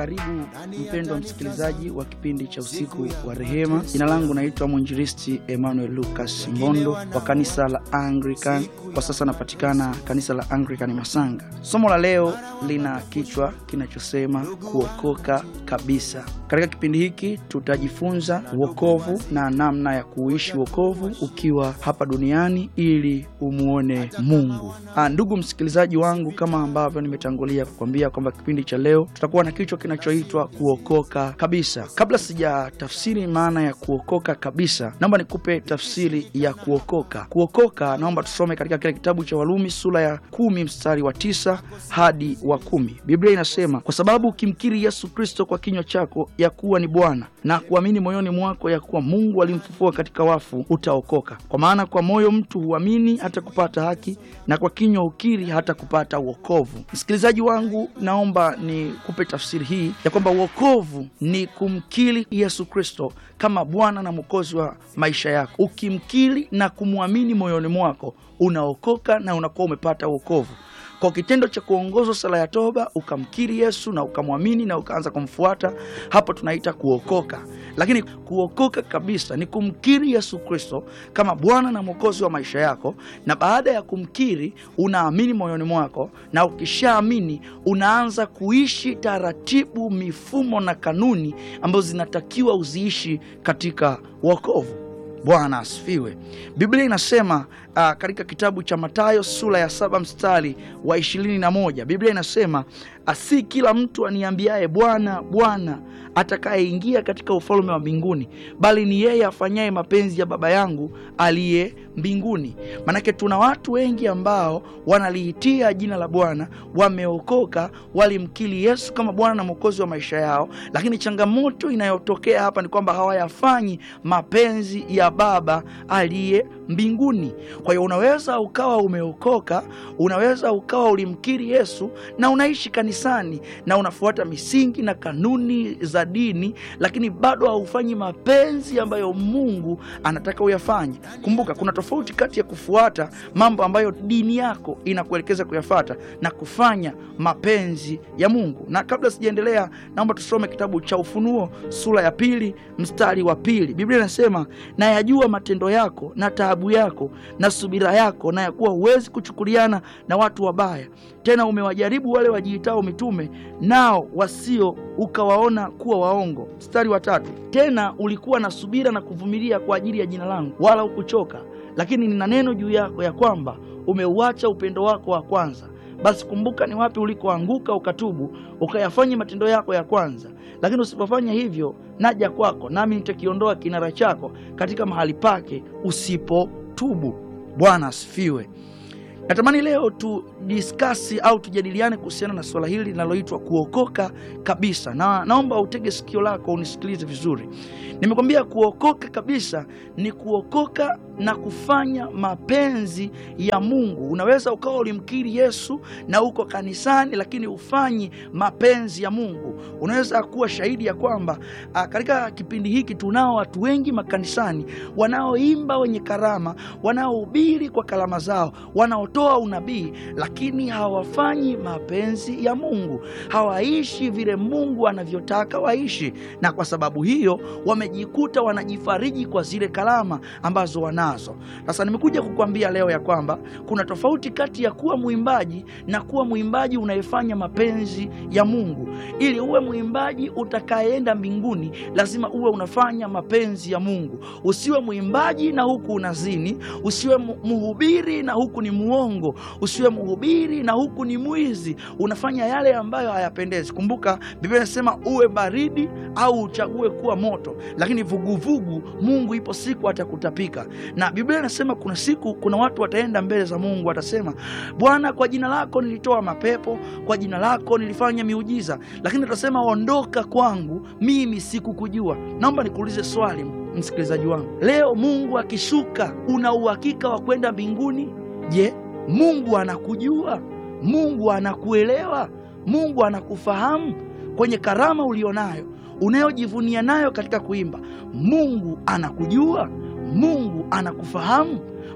Karibu mpendwa msikilizaji wa kipindi cha usiku wa rehema. Jina langu naitwa mwinjilisti Emmanuel Lucas Mbondo wa kanisa la Anglican. Kwa sasa napatikana kanisa la Anglican Masanga. Somo la leo lina kichwa kinachosema kuokoka kabisa. Katika kipindi hiki tutajifunza wokovu na namna ya kuishi wokovu ukiwa hapa duniani ili umuone Mungu. Ah, ndugu msikilizaji wangu, kama ambavyo nimetangulia kukwambia kwamba kipindi cha leo tutakuwa na kichwa kinachoitwa kuokoka kabisa. Kabla sijatafsiri maana ya kuokoka kabisa, naomba nikupe tafsiri ya kuokoka. Kuokoka, naomba tusome katika kile kitabu cha Warumi sura ya kumi mstari wa tisa hadi wa kumi. Biblia inasema, kwa sababu ukimkiri Yesu Kristo kwa kinywa chako ya kuwa ni Bwana na kuamini moyoni mwako ya kuwa Mungu alimfufua katika wafu, utaokoka. Kwa maana kwa moyo mtu huamini hata kupata haki, na kwa kinywa ukiri hata kupata wokovu. Msikilizaji wangu, naomba nikupe tafsiri hii ya kwamba wokovu ni kumkiri Yesu Kristo kama Bwana na Mwokozi wa maisha yako. Ukimkiri na kumwamini moyoni mwako, unaokoka na unakuwa umepata wokovu kwa kitendo cha kuongozwa sala ya toba, ukamkiri Yesu na ukamwamini na ukaanza kumfuata, hapo tunaita kuokoka. Lakini kuokoka kabisa ni kumkiri Yesu Kristo kama Bwana na Mwokozi wa maisha yako, na baada ya kumkiri unaamini moyoni mwako, na ukishaamini unaanza kuishi taratibu, mifumo na kanuni ambazo zinatakiwa uziishi katika wokovu. Bwana asifiwe. Biblia inasema uh, katika kitabu cha Mathayo sura ya saba mstari wa ishirini na moja Biblia inasema asi kila mtu aniambiaye Bwana, Bwana atakayeingia katika ufalme wa mbinguni, bali ni yeye afanyaye mapenzi ya Baba yangu aliye mbinguni. Manake tuna watu wengi ambao wanaliitia jina la Bwana, wameokoka, walimkiri Yesu kama Bwana na Mwokozi wa maisha yao, lakini changamoto inayotokea hapa ni kwamba hawayafanyi mapenzi ya Baba aliye mbinguni. Kwa hiyo unaweza ukawa umeokoka, unaweza ukawa ulimkiri Yesu na unaishi kanisani na unafuata misingi na kanuni za dini, lakini bado haufanyi mapenzi ambayo Mungu anataka uyafanye. Kumbuka kuna tofauti kati ya kufuata mambo ambayo dini yako inakuelekeza kuyafata na kufanya mapenzi ya Mungu. Na kabla sijaendelea, naomba tusome kitabu cha Ufunuo sura ya pili mstari wa pili. Biblia inasema na yajua matendo yako na taabu yako na subira yako, na ya kuwa huwezi kuchukuliana na watu wabaya, tena umewajaribu wale wajiitao mitume, nao wasio ukawaona kuwa waongo. Mstari wa tatu, tena ulikuwa na subira na kuvumilia kwa ajili ya jina langu, wala hukuchoka. Lakini nina neno juu yako ya kwamba umeuacha upendo wako wa kwanza. Basi kumbuka ni wapi ulikoanguka, ukatubu, ukayafanya matendo yako ya kwanza. Lakini usipofanya hivyo, naja kwako, nami nitakiondoa kinara chako katika mahali pake, usipotubu. Bwana asifiwe. Natamani leo tu diskasi au tujadiliane kuhusiana na swala hili linaloitwa kuokoka kabisa, na naomba utege sikio lako unisikilize vizuri. Nimekwambia kuokoka kabisa ni kuokoka na kufanya mapenzi ya Mungu. Unaweza ukawa ulimkiri Yesu na uko kanisani, lakini ufanyi mapenzi ya Mungu. Unaweza kuwa shahidi ya kwamba katika kipindi hiki tunao watu wengi makanisani wanaoimba, wenye karama, wanaohubiri kwa karama zao, wanaotoa unabii, lakini hawafanyi mapenzi ya Mungu, hawaishi vile Mungu anavyotaka waishi, na kwa sababu hiyo wamejikuta wanajifariji kwa zile karama ambazo wanazo. Sasa nimekuja kukwambia leo ya kwamba kuna tofauti kati ya kuwa mwimbaji na kuwa mwimbaji unayefanya mapenzi ya Mungu. Ili uwe mwimbaji utakayeenda mbinguni, lazima uwe unafanya mapenzi ya Mungu. Usiwe mwimbaji na huku unazini, usiwe mhubiri na huku ni muongo, usiwe mhubiri na huku ni mwizi, unafanya yale ambayo hayapendezi. Kumbuka Biblia inasema uwe baridi au uchague kuwa moto, lakini vuguvugu, Mungu ipo siku atakutapika. Na Biblia inasema kuna siku, kuna watu wataenda mbele za Mungu, watasema Bwana, kwa jina lako nilitoa mapepo, kwa jina lako nilifanya miujiza, lakini atasema ondoka kwangu, mimi sikukujua. Naomba nikuulize swali, msikilizaji wangu, leo Mungu akishuka, una uhakika wa kwenda mbinguni? Je, Mungu anakujua? Mungu anakuelewa? Mungu anakufahamu? Kwenye karama ulionayo unayojivunia nayo katika kuimba, Mungu anakujua? Mungu anakufahamu?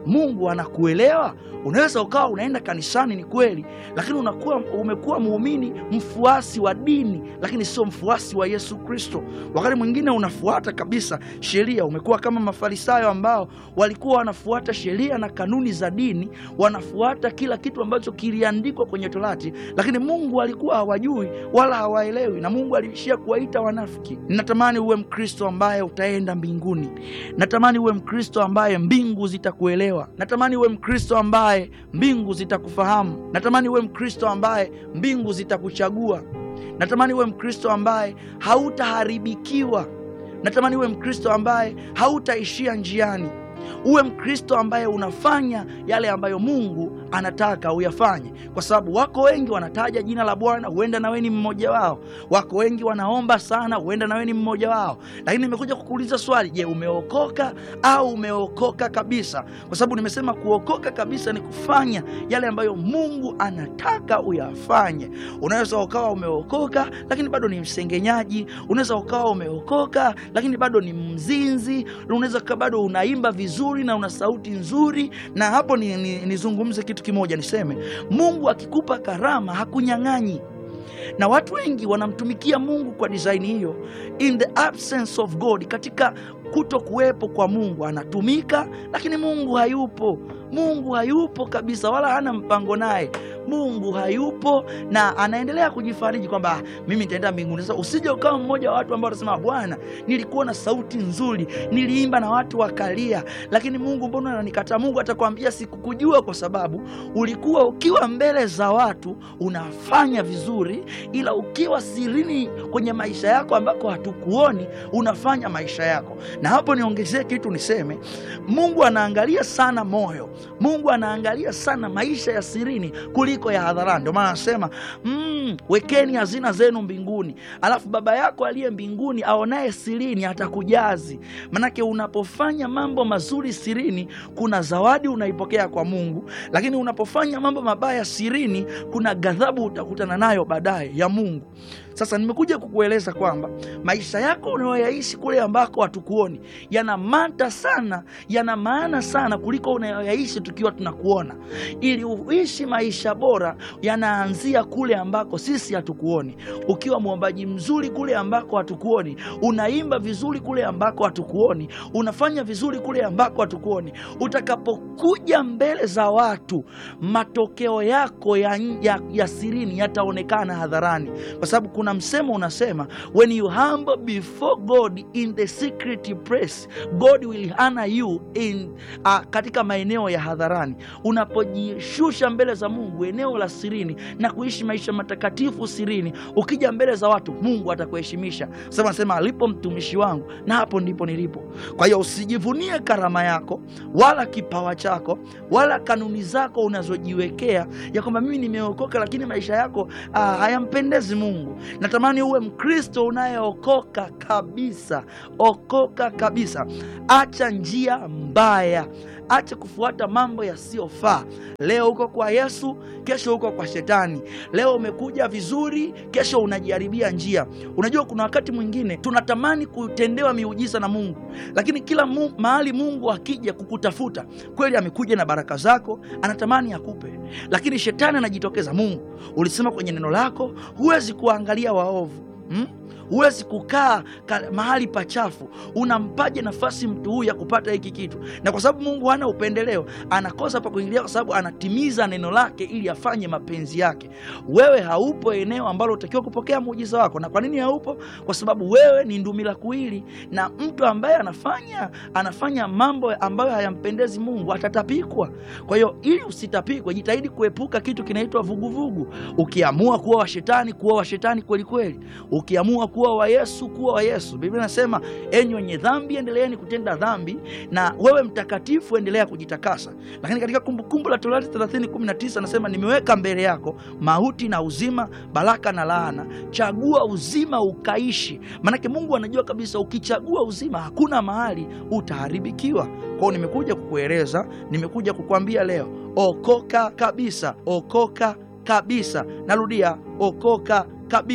Mungu anakuelewa. Unaweza ukawa unaenda kanisani, ni kweli, lakini unakuwa umekuwa muumini mfuasi wa dini, lakini sio mfuasi wa Yesu Kristo. Wakati mwingine unafuata kabisa sheria, umekuwa kama Mafarisayo ambao walikuwa wanafuata sheria na kanuni za dini, wanafuata kila kitu ambacho kiliandikwa kwenye Torati, lakini Mungu alikuwa hawajui wala hawaelewi, na Mungu aliishia kuwaita wanafiki. Ninatamani uwe Mkristo ambaye utaenda mbinguni. Natamani uwe Mkristo ambaye mbingu zitakuelewa. Natamani uwe Mkristo ambaye mbingu zitakufahamu. Natamani uwe Mkristo ambaye mbingu zitakuchagua. Natamani uwe Mkristo ambaye hautaharibikiwa. Natamani uwe Mkristo ambaye hautaishia njiani. Uwe Mkristo ambaye unafanya yale ambayo Mungu anataka uyafanye, kwa sababu wako wengi wanataja jina la Bwana, huenda nawe ni mmoja wao. Wako wengi wanaomba sana, huenda nawe ni mmoja wao. Lakini nimekuja kukuuliza swali, je, umeokoka au umeokoka kabisa? Kwa sababu nimesema kuokoka kabisa ni kufanya yale ambayo Mungu anataka uyafanye. Unaweza ukawa umeokoka lakini bado ni msengenyaji, unaweza ukawa umeokoka lakini bado ni mzinzi, unaweza ukawa bado unaimba vizuri na una sauti nzuri. Na hapo nizungumze ni, ni kitu kimoja niseme, Mungu akikupa karama hakunyang'anyi na watu wengi wanamtumikia Mungu kwa disaini hiyo, in the absence of God, katika kuto kuwepo kwa Mungu anatumika, lakini Mungu hayupo. Mungu hayupo kabisa, wala hana mpango naye. Mungu hayupo na anaendelea kujifariji kwamba mimi nitaenda mbinguni. Sasa usije ukawa mmoja wa watu ambao watasema, Bwana, nilikuwa na sauti nzuri, niliimba na watu wakalia, lakini Mungu mbona ananikataa? Mungu atakwambia sikukujua, kwa sababu ulikuwa ukiwa mbele za watu unafanya vizuri, ila ukiwa sirini kwenye maisha yako ambako hatukuoni unafanya maisha yako. Na hapo niongezee kitu niseme, Mungu anaangalia sana moyo. Mungu anaangalia sana maisha ya sirini kuliko ya hadharani. Ndio maana anasema mm, wekeni hazina zenu mbinguni, alafu Baba yako aliye mbinguni aonaye sirini atakujazi. Manake unapofanya mambo mazuri sirini, kuna zawadi unaipokea kwa Mungu, lakini unapofanya mambo mabaya sirini, kuna ghadhabu utakutana nayo baadaye ya Mungu. Sasa nimekuja kukueleza kwamba maisha yako unayoyaishi kule ambako hatukuoni yana mata sana, yana maana sana kuliko unayoyaishi tukiwa tunakuona. Ili uishi maisha bora, yanaanzia kule ambako sisi hatukuoni. Ukiwa mwombaji mzuri kule ambako hatukuoni, unaimba vizuri kule ambako hatukuoni, unafanya vizuri kule ambako hatukuoni, utakapokuja mbele za watu, matokeo yako ya, ya, ya sirini yataonekana hadharani, kwa sababu kuna msemo unasema when you humble before God in the secret place God will honor you in uh, katika maeneo ya hadharani. Unapojishusha mbele za Mungu eneo la sirini na kuishi maisha matakatifu sirini, ukija mbele za watu Mungu atakuheshimisha. Sema sema, alipo mtumishi wangu na hapo ndipo nilipo. Kwa hiyo usijivunie karama yako wala kipawa chako wala kanuni zako unazojiwekea ya kwamba mimi nimeokoka, lakini maisha yako uh, hayampendezi Mungu. Natamani uwe Mkristo unayeokoka kabisa. Okoka kabisa, acha njia mbaya, acha kufuata mambo yasiyofaa. Leo uko kwa Yesu, kesho uko kwa Shetani. Leo umekuja vizuri, kesho unajiharibia njia. Unajua, kuna wakati mwingine tunatamani kutendewa miujiza na Mungu, lakini kila mu, mahali Mungu akija kukutafuta kweli, amekuja na baraka zako, anatamani akupe, lakini Shetani anajitokeza. Mungu, ulisema kwenye neno lako huwezi kuangalia waovu hmm? Huwezi kukaa mahali pachafu. Unampaje nafasi mtu huyu ya kupata hiki kitu? Na kwa sababu Mungu hana upendeleo, anakosa pa kuingilia, kwa sababu anatimiza neno lake ili afanye mapenzi yake. Wewe haupo eneo ambalo utakiwa kupokea muujiza wako. Na kwa nini haupo? Kwa sababu wewe ni ndumila kuwili, na mtu ambaye anafanya anafanya mambo ambayo hayampendezi Mungu atatapikwa. Kwa hiyo ili usitapikwe, jitahidi kuepuka kitu kinaitwa vuguvugu. Ukiamua kuwa wa shetani, kuwa wa shetani kweli kweli. Ukiamua kuwa wa Yesu, kuwa wa Yesu. Biblia inasema enyi wenye dhambi endeleeni kutenda dhambi, na wewe mtakatifu endelea kujitakasa. Lakini katika Kumbukumbu la Torati 30:19 anasema nimeweka mbele yako mauti na uzima, baraka na laana, chagua uzima ukaishi. Maanake Mungu anajua kabisa ukichagua uzima hakuna mahali utaharibikiwa. Kwao nimekuja kukueleza, nimekuja kukwambia leo, okoka kabisa, okoka kabisa. Narudia, okoka kabisa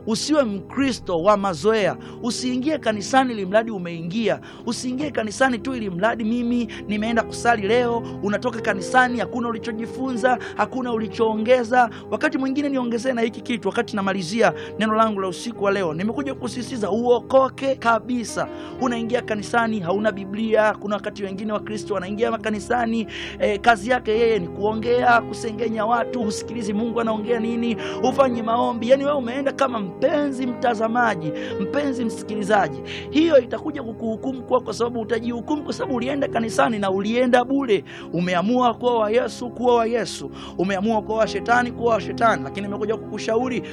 Usiwe Mkristo wa mazoea. Usiingie kanisani ili mradi umeingia. Usiingie kanisani tu ili mradi mimi nimeenda kusali leo. Unatoka kanisani, hakuna ulichojifunza, hakuna ulichoongeza. Wakati mwingine niongezee na hiki kitu, wakati namalizia neno langu la usiku wa leo, nimekuja kusisitiza uokoke kabisa. Unaingia kanisani hauna Biblia. Kuna wakati wengine Wakristo wanaingia makanisani eh, kazi yake yeye ni kuongea, kusengenya watu, husikilizi Mungu anaongea nini, hufanyi maombi. Yani wewe umeenda kama mpenzi mtazamaji, mpenzi msikilizaji. Hiyo itakuja kukuhukumu kwa, kwa sababu utajihukumu kwa sababu ulienda kanisani na ulienda bure. Umeamua kuwa wa Yesu, kuwa wa Yesu. Umeamua kuwa wa shetani, kuwa wa shetani. Lakini nimekuja kukushauri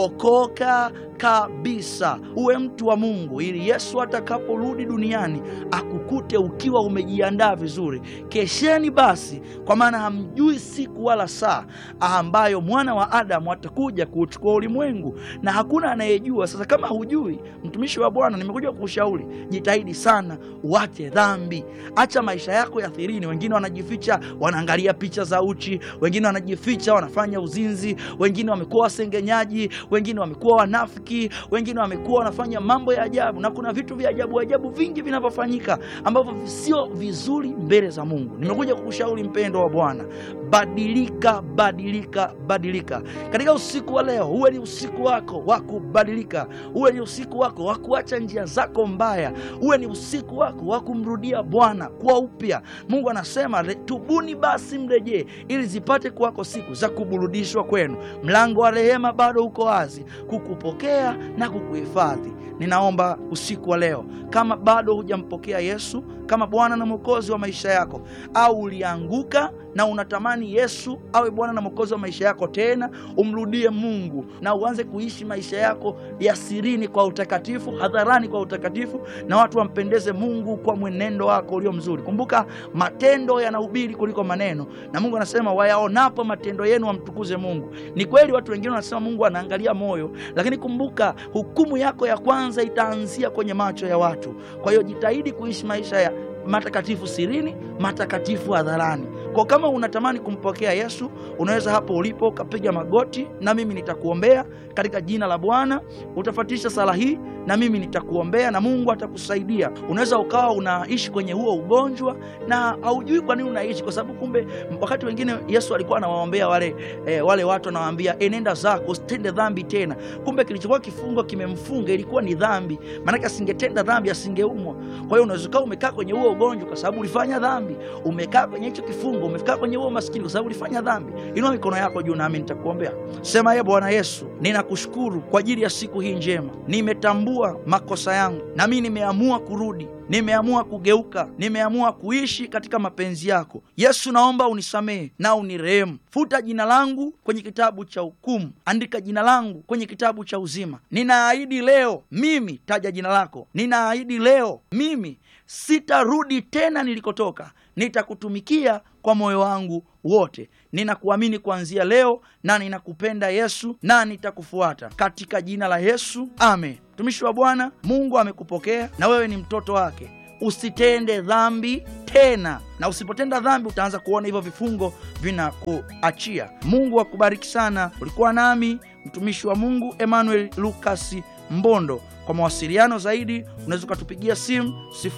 okoka kabisa, uwe mtu wa Mungu ili Yesu atakaporudi duniani akukute ukiwa umejiandaa vizuri. Kesheni basi, kwa maana hamjui siku wala saa ambayo mwana wa Adamu atakuja kuuchukua ulimwengu, na hakuna anayejua. Sasa kama hujui, mtumishi wa Bwana, nimekuja kukushauri, jitahidi sana, uache dhambi, acha maisha yako ya thirini. Wengine wanajificha, wanaangalia picha za uchi, wengine wanajificha, wanafanya uzinzi, wengine wamekuwa wasengenyaji, wengine wamekuwa wanafiki, wengine wamekuwa wanafanya mambo ya ajabu, na kuna vitu vya ajabu ajabu vingi vinavyofanyika ambavyo sio vizuri mbele za Mungu. Nimekuja kukushauri mpendo wa Bwana, badilika, badilika, badilika katika usiku wa leo. Uwe ni usiku wako wa kubadilika, uwe ni usiku wako wa kuacha njia zako mbaya, uwe ni usiku wako wa kumrudia Bwana kwa upya. Mungu anasema tubuni basi mrejee, ili zipate kuwako siku za kuburudishwa kwenu. Mlango wa rehema bado uko wazi kukupokea na kukuhifadhi. Ninaomba usiku wa leo, kama bado hujampokea Yesu kama Bwana na Mwokozi wa maisha yako, au ulianguka na unatamani Yesu awe Bwana na Mwokozi wa maisha yako tena, umrudie Mungu na uanze kuishi maisha yako ya sirini kwa utakatifu, hadharani kwa utakatifu, na watu wampendeze Mungu kwa mwenendo wako ulio mzuri. Kumbuka, matendo yanahubiri kuliko maneno, na Mungu anasema wayaonapo matendo yenu wamtukuze Mungu. Ni kweli watu wengine wanasema Mungu anaangalia moyo, lakini kumbuka, hukumu yako ya kwanza itaanzia kwenye macho ya watu. Kwa hiyo jitahidi kuishi maisha ya matakatifu sirini, matakatifu hadharani. Kwa kama unatamani kumpokea Yesu, unaweza hapo ulipo ukapiga magoti na mimi nitakuombea katika jina la Bwana. Utafuatisha sala hii na mimi nitakuombea na Mungu atakusaidia. Unaweza ukawa unaishi kwenye huo ugonjwa na haujui kwa nini unaishi, kwa sababu kumbe wakati wengine Yesu alikuwa anawaombea wale, eh, wale watu anawaambia, enenda zako usitende dhambi tena. Kumbe kilichokuwa kifungo kimemfunga ilikuwa ni dhambi, maanake asingetenda dhambi asingeumwa. Kwa hiyo unaweza ukawa umekaa kwenye huo ugonjwa kwa sababu ulifanya dhambi, umekaa kwenye hicho kifungo, umekaa kwenye huo maskini kwa sababu ulifanya dhambi. Inua mikono yako juu nami nitakuombea. Sema, ye Bwana Yesu, ninakushukuru kwa ajili ya siku hii njema. Nimetambua makosa yangu na mimi nimeamua kurudi nimeamua kugeuka, nimeamua kuishi katika mapenzi yako. Yesu, naomba unisamehe na unirehemu. Futa jina langu kwenye kitabu cha hukumu, andika jina langu kwenye kitabu cha uzima. Ninaahidi leo mimi, taja jina lako. Ninaahidi leo mimi sitarudi tena nilikotoka, nitakutumikia kwa moyo wangu wote. Ninakuamini kuanzia leo na ninakupenda Yesu, na nitakufuata katika jina la Yesu, amen. Mtumishi wa Bwana, Mungu amekupokea na wewe ni mtoto wake. Usitende dhambi tena, na usipotenda dhambi utaanza kuona hivyo vifungo vinakuachia. Mungu akubariki sana. Ulikuwa nami mtumishi wa Mungu Emmanuel Lucas Mbondo. Kwa mawasiliano zaidi unaweza ukatupigia simu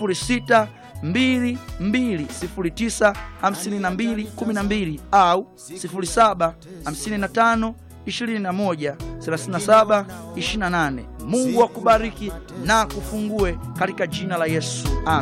06 2209 5212 au 07 55 21 37 28. Mungu akubariki na kufungue katika jina la Yesu. Amen.